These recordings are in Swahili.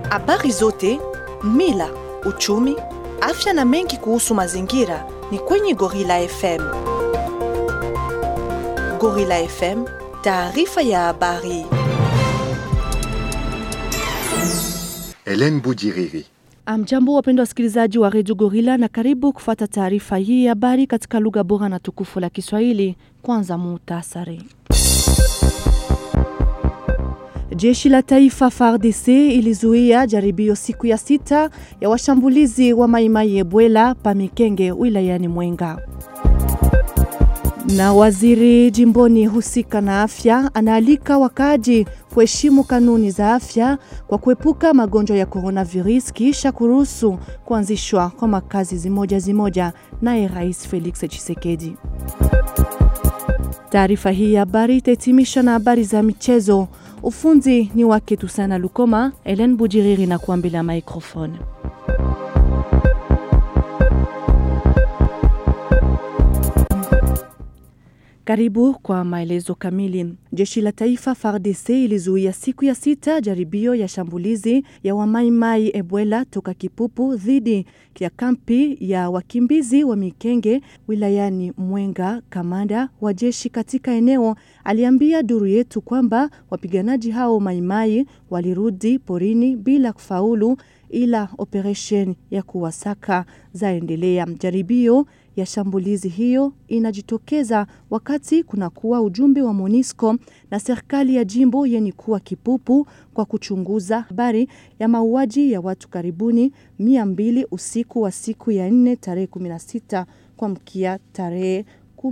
Habari zote, mila, uchumi, afya na mengi kuhusu mazingira ni kwenye Gorilla FM. Gorilla FM, taarifa ya habari. Helen Bujiriri. Amjambo, wapendwa wasikilizaji wa redio Gorila, na karibu kufata taarifa hii ya habari katika lugha bora na tukufu la Kiswahili. Kwanza muhtasari. Jeshi la taifa FARDC ilizuia jaribio siku ya sita ya washambulizi wa Maimai Ebwela Pamikenge wilayani Mwenga. Na waziri jimboni husika na afya anaalika wakaaji kuheshimu kanuni za afya kwa kuepuka magonjwa ya coronavirus kisha kuruhusu kuanzishwa kwa makazi zimoja zimoja, naye Rais Felix Tshisekedi. Taarifa hii ya habari itahitimisha na habari za michezo. Ufundi ni wake Tusana Lukoma, Helen Bujiriri na kuambila microphone. Karibu kwa maelezo kamili. Jeshi la taifa FARDC ilizuia siku ya sita jaribio ya shambulizi ya wamaimai Ebwela toka Kipupu dhidi ya kampi ya wakimbizi wa Mikenge wilayani Mwenga. Kamanda wa jeshi katika eneo aliambia duru yetu kwamba wapiganaji hao maimai walirudi porini bila kufaulu, ila operation ya kuwasaka zaendelea. Jaribio ya shambulizi hiyo inajitokeza wakati kunakuwa ujumbe wa MONUSCO na serikali ya jimbo yenye kuwa Kipupu kwa kuchunguza habari ya mauaji ya watu karibuni mia mbili usiku wa siku ya nne tarehe 16 kwa mkia tarehe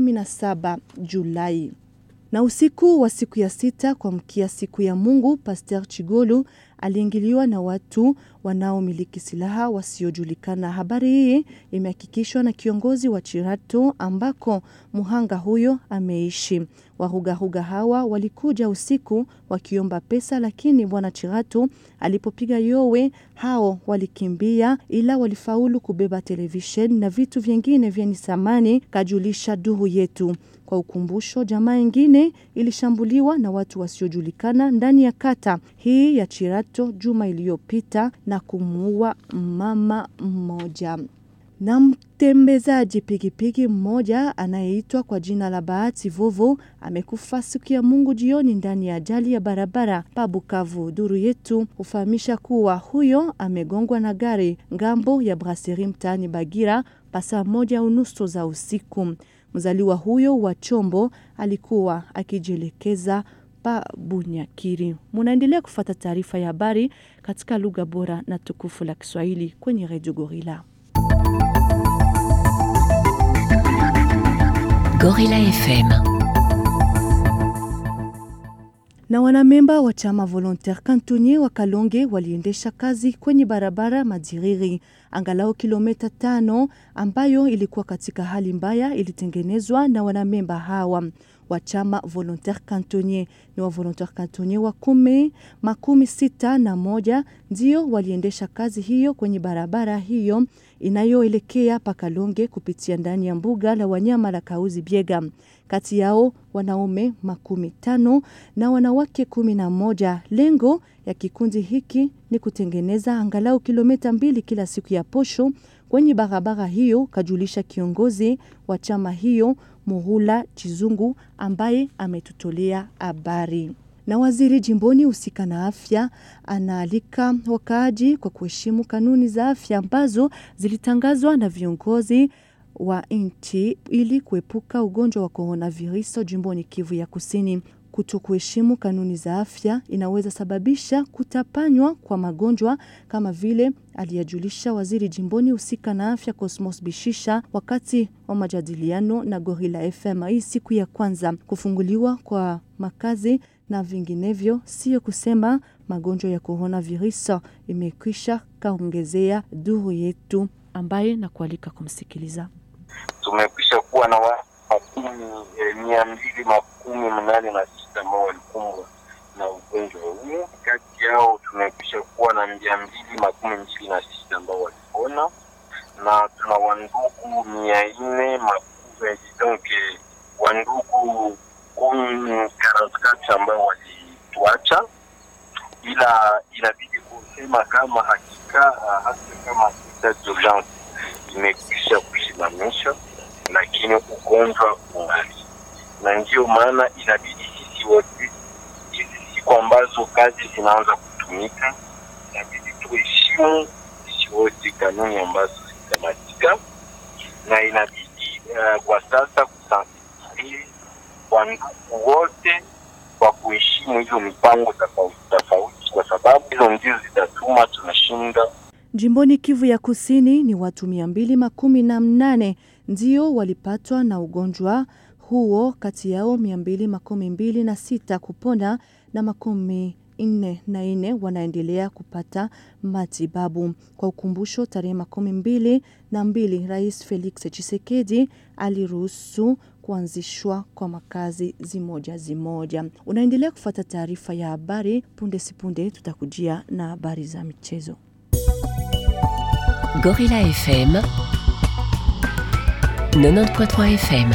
17 Julai na usiku wa siku ya sita kwa mkia siku ya Mungu, Pasteur Chigolu aliingiliwa na watu wanaomiliki silaha wasiojulikana. Habari hii imehakikishwa na kiongozi wa Chirato ambako muhanga huyo ameishi. Wahugahuga hawa walikuja usiku wakiomba pesa, lakini bwana Chirato alipopiga yowe, hao walikimbia, ila walifaulu kubeba televisheni na vitu vingine vyenye thamani, kajulisha duru yetu. Kwa ukumbusho, jamaa ingine ilishambuliwa na watu wasiojulikana ndani ya kata hii ya Chirato juma iliyopita na kumuua mama mmoja. Na mtembezaji pikipiki mmoja anayeitwa kwa jina la Bahati Vovo amekufa siku ya Mungu jioni ndani ya ajali ya barabara pa Bukavu. Duru yetu hufahamisha kuwa huyo amegongwa na gari ngambo ya Brasserie mtaani Bagira pasaa moja unusu za usiku. Mzaliwa huyo wa Chombo alikuwa akijielekeza pa Bunyakiri. Munaendelea kufata taarifa ya habari katika lugha bora na tukufu la Kiswahili kwenye Radio Gorilla. Gorilla FM. Na wanamemba wa chama Volontaire Cantonnier wa Kalonge waliendesha kazi kwenye barabara Madiriri angalau kilomita tano ambayo ilikuwa katika hali mbaya, ilitengenezwa na wanamemba hawa wa chama Volontaire Cantonnier. Ni wa Volontaire Cantonnier wa kumi makumi sita na moja ndio waliendesha kazi hiyo kwenye barabara hiyo inayoelekea Pakalonge kupitia ndani ya mbuga la wanyama la Kauzi Biega. Kati yao wanaume makumi tano na wanawake kumi na moja. Lengo ya kikundi hiki ni kutengeneza angalau kilomita mbili kila siku ya posho kwenye barabara hiyo, kajulisha kiongozi wa chama hiyo Muhula Chizungu ambaye ametutolea habari na waziri jimboni husika na afya anaalika wakaaji kwa kuheshimu kanuni za afya ambazo zilitangazwa na viongozi wa nchi ili kuepuka ugonjwa wa coronavirus jimboni Kivu ya Kusini. Kuto kuheshimu kanuni za afya inaweza sababisha kutapanywa kwa magonjwa kama vile aliyajulisha waziri jimboni husika na afya Cosmos Bishisha wakati wa majadiliano na Gorilla FM hii siku ya kwanza. Kufunguliwa kwa makazi na vinginevyo, sio kusema magonjwa ya coronavirus imekwisha, kaongezea duru yetu ambaye na kualika kumsikiliza. Tumekwisha kuwa na watu makumi eh, mia mbili makumi mnane na sita ambao walikumbwa na ugonjwa huu. Kati yao tumekwisha kuwa na mia mbili makumi mbili na sita ambao walipona na tuna wandugu mia nne makumi donc wandugu kumi karantkati ambao walituacha, ila inabidi kusema kama hakika uh, hata kama sita d'urgence imekwisha kusimamishwa, lakini ugonjwa ungali, na ndiyo maana inabidi sisi wote hizi siku ambazo kazi zinaanza kutumika, inabidi tuheshimu sisi wote kanuni ambazo zitamatika, na inabidi uh, kwa sasa kusansibilize kwa ndugu wote kwa kuheshimu hizo mipango tofauti tofauti, kwa sababu hizo ndizo zitatuma tunashinda Jimboni Kivu ya Kusini ni watu mia mbili makumi na mnane ndio walipatwa na ugonjwa huo, kati yao mia mbili makumi mbili na sita kupona na makumi nne na nne wanaendelea kupata matibabu. Kwa ukumbusho, tarehe makumi mbili na mbili Rais Felix Tshisekedi aliruhusu kuanzishwa kwa makazi zimoja zimoja. Unaendelea kufuata taarifa ya habari. Punde sipunde tutakujia na habari za michezo. Gorilla FM 90.3 FM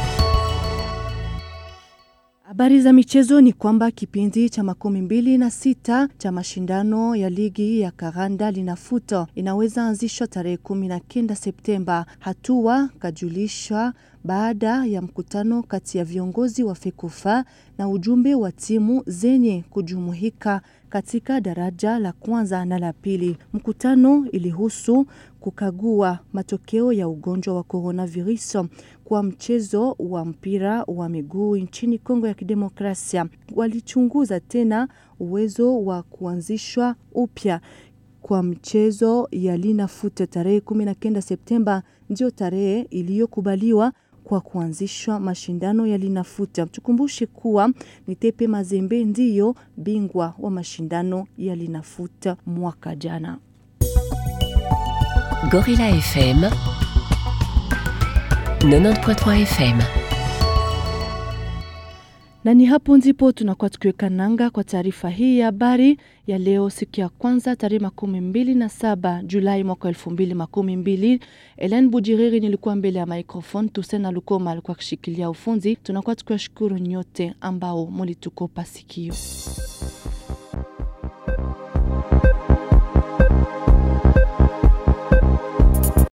Habari za michezo ni kwamba kipindi cha makumi mbili na sita cha mashindano ya ligi ya Karanda linafuta inaweza anzishwa tarehe kumi na kenda Septemba. Hatua kajulishwa baada ya mkutano kati ya viongozi wa FEKUFA na ujumbe wa timu zenye kujumuika katika daraja la kwanza na la pili. Mkutano ilihusu kukagua matokeo ya ugonjwa wa coronavirus kwa mchezo wa mpira wa miguu nchini Kongo ya Kidemokrasia. Walichunguza tena uwezo wa kuanzishwa upya kwa mchezo ya Linafoot tarehe 19 Septemba, ndio tarehe iliyokubaliwa kwa kuanzishwa mashindano ya Linafoot. Tukumbushe kuwa ni Tepe Mazembe ndiyo bingwa wa mashindano ya Linafoot mwaka jana. Gorilla FM 90.3 FM Na ni hapo ndipo tunakuwa tukiweka nanga kwa taarifa hii ya habari ya leo, siku ya kwanza tarehe makumi mbili na saba Julai mwaka elfu mbili makumi mbili. Elen Bujiriri nilikuwa mbele ya microphone, Tusena Lukoma alikuwa akishikilia ufunzi. Tunakuwa tukiwashukuru nyote ambao mulitukopa sikio.